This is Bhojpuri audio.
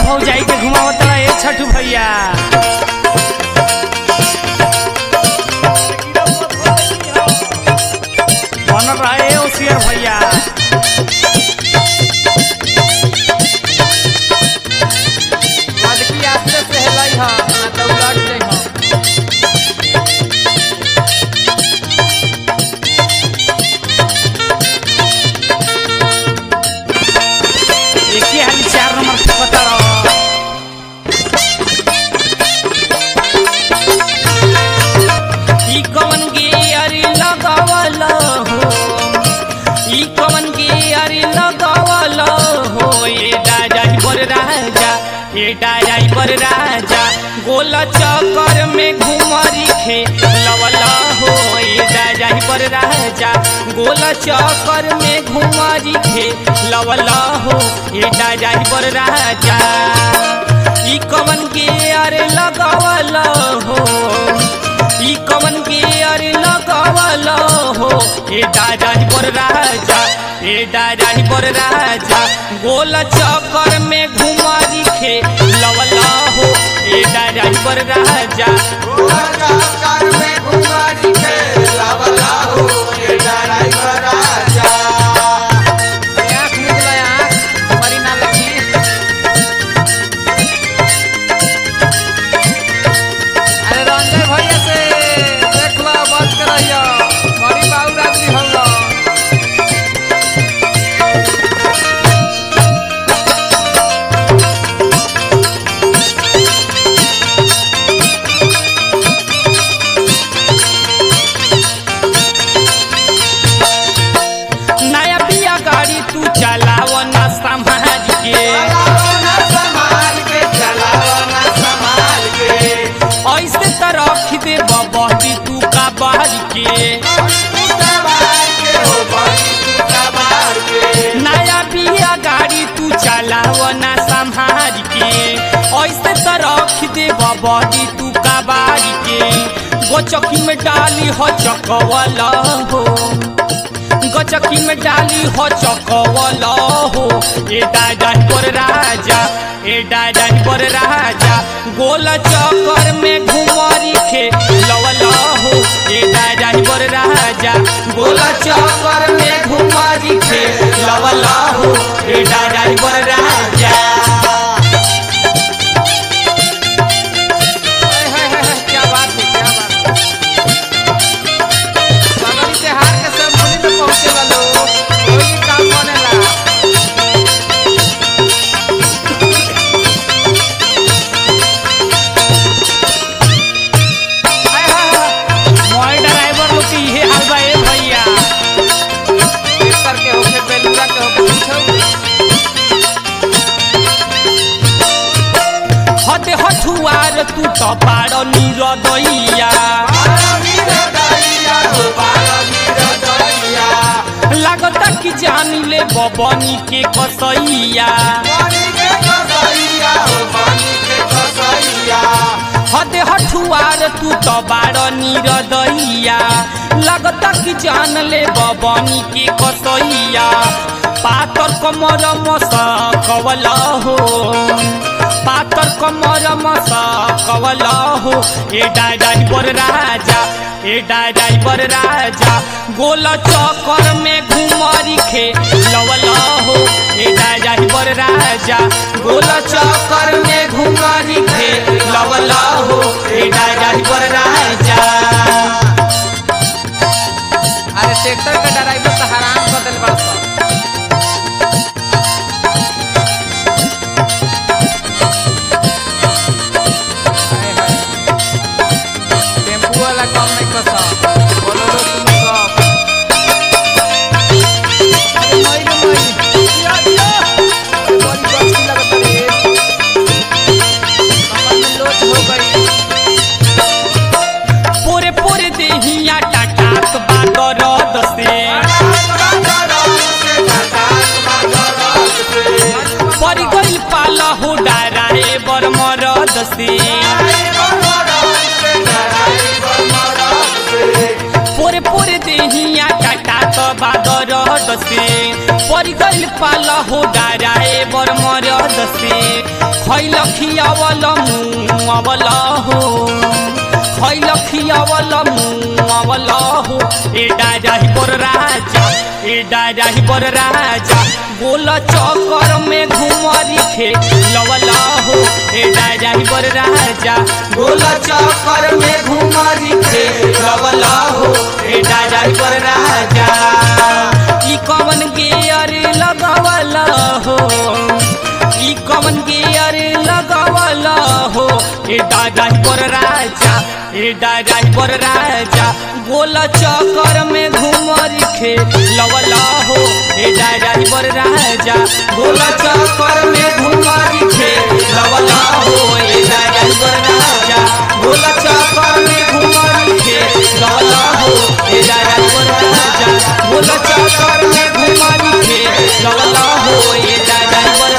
भौजाई के घुमावत ए छठू भैया बनल रहे ओसियर भैया लड़की आस्ते से हेलाई ह ना तो उलट जाइ ह एक ही हाली चार नंबर के पता रहो ई कवन गियर लगावल हो ई कवन गियर लगावल हो ए डाजाई पर राजा ए डाजाई पर राजा गोल चक्कर में घुमरी खे लवल हो ए डाजाई पर राजा गोल चक्कर में घुमरी खे लवल हो ए डाजाई पर राजा ई कवन गियर लगावल हो ई कवन के अरे लगावल हो ए दादाही पर राजा ए दादाही पर राजा गोल चक्कर में घुमारी खे लवल हो ए दादाही पर राजा आँख निकला आँख हमारी ना लगी अरे रंजय भैया से देख लो बच के रहियो बड़ी बाबू रात्रि हम नया बिया गाड़ी तू चलाव ना समाज के ऐसे त रख दे बबी तू का बाहर के नया बिया गाड़ी तू चलाव ना संभाल के ऐसे तो रख दे बबी तू का बारी के गोचकी में डाली हो चकवल हो गचकी में डाली हो चकवल हो ए दादा पर राजा ए दादा पर राजा गोल चक्कर में घुमरी खे लवल हो ए दादा पर राजा गोल चक्कर में घुमरी खे लवल हो ए दादा पर राजा हाय हाय हाय हाय, क्या बात है क्या बात है बगल से हार के सब मुनि में पहुंचे वालो कोई काम बनेला हाय हाय हाय मोबाइल ड्राइवर लोग की इहे हाल बा ए भैया ट्रैक्टर के होके बेलूरा के होके पीछे हते हठुआर तू तो पाड़ निरदैया लागता कि जान ले बबनी के कसैया हते हठुआर तू तो बाड़ निरदैया लागता कि जान ले बबनी के कसैया पातर कमर मस कवल हो पातर कमर मस कवल हो ए डाई पर राजा ए डाई पर राजा गोल चक्कर में घुमरी खे लवल हो ए डाई पर राजा गोल चक्कर में घुमरी खे लवल हो ए डाई पर राजा अरे ट्रैक्टर के ड्राइवर तो हराम कर दिल बड़ा सा हाय हाय टेम्पू वाला काम नहीं कर सा बोलो तुम सब अरे मई रे मई दिया दिया बड़ी बच्ची लगता रे कमर में लोच हो गई पोरे पोरे देहिया टाटात बादर दसे परी गइल पाला हो डाराए बर मरद से पोरे पोरे देहिया टाटात बादर दसे परी गइल पाला हो डाराए बर मरद से खैलखियावल मुआवल हो खैलखियावल मुआवल हो ए डाजाही पर राजा ए डाजाही पर राजा गोल चक्कर में घुमरी खे लवल हो ए डाजाही पर राजा गोल चक्कर में घुमरी खे लवल हो ए डाजाही पर राजा ई कवन गियर लगावल हो ई कवन गियर लगावल हो ए दादाई पर राजा ए दादाई पर राजा गोल चक्कर में घुमरी खे लवल हो ए दादाई पर राजा गोल चक्कर में घुमरी खे लवल हो ए दादाई पर राजा गोल चक्कर में घुमरी खे लवल हो ए दादाई पर राजा गोल चक्कर में घुमरी खे लवल हो ए दादाई पर